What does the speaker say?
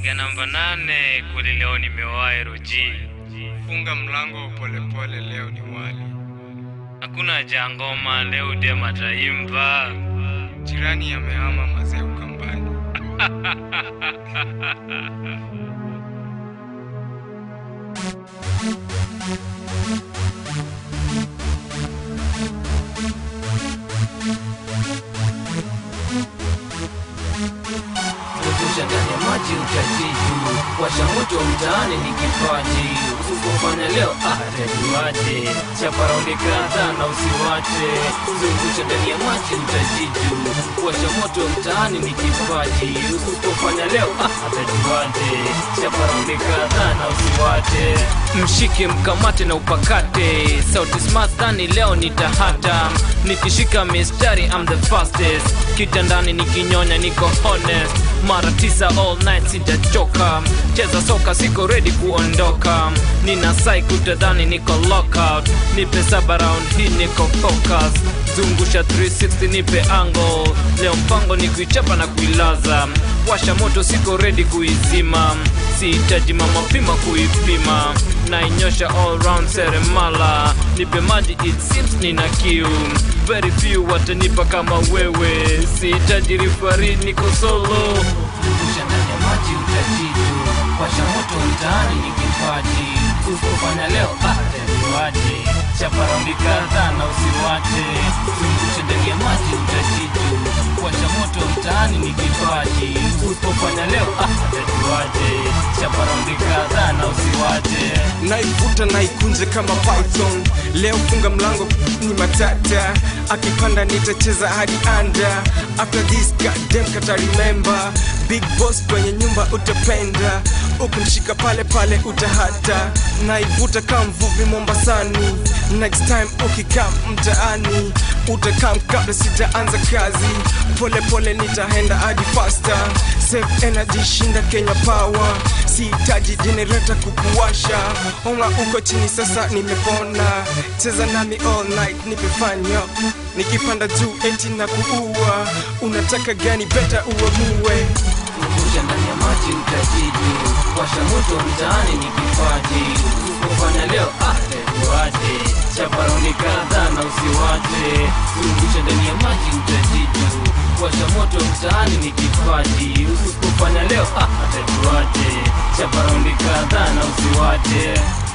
Piga namba nane kweli leo nimewahi Roji. Funga mlango polepole, leo ni wali. Hakuna haja ya ngoma leo dem ataimba. Jirani amehama mazee Ukambani. Kuepusha ndani ya maji utajiju, washa moto mtaani ni kipaji. Usipofanya leo atajuaje? Chapa raundi kadhaa na usiwache. Zungusha ndani ya maji utajiju, washa moto mtaani ni kipaji. Usipofanya leo atajuaje? Chapa raundi kadhaa na usiwache. Mshike mkamate na upakate, sauti smart dhani leo nitahata. Nikishika mistari I'm the fastest, kitandani nikinyonya niko honest mara tisa all night sijachoka cheza soka siko ready kuondoka nina psych utadhani niko lockout nipe saba round hii niko focus zungusha 360 nipe angle leo mpango ni kuichapa na kuilaza washa moto siko ready kuizima sihitaji mama pima kuipima nainyosha all round seremala nipe maji it seems nina kiu very few watanipa kama wewe sihitaji rifari niko solo Zungusha ndani ya maji utajitu washa moto mtaani ni kipaji usipofanya leo atajuaje chapa raundi kadhaa na usiwache zungusha ndani ya maji utajitu washa moto mtaani ni kipaji usipofanya leo atajuaje chapa raundi kadhaa na usiwache Naivuta naikunje kama python. Leo funga mlango ni matata, akipanda nitacheza hadi anda. After this goddamn kata remember, big boss kwenye nyumba utapenda, ukunishika pale pale utahata. Naivuta kama mvuvi Mombasani, next time ukikaa mtaani utakam kabla sijaanza kazi. Pole pole nitaenda hadi faster, save energy shinda Kenya power, sihitaji generator kukuwasha. Ona uko chini sasa nimepona, cheza nami all night nipefanya, nikipanda juu eti na kuua. Unataka gani? Beta uamue. Zungusha ndani ya maji utajiju, washa moto mtaani ni kipaji. Usipofanya leo atajuaje? Chapa raundi kadhaa na usiwache. Zungusha ndani ya maji utajiju, washa moto mtaani ni kipaji. Usipofanya leo atajuaje? Chapa raundi kadhaa na usiwache.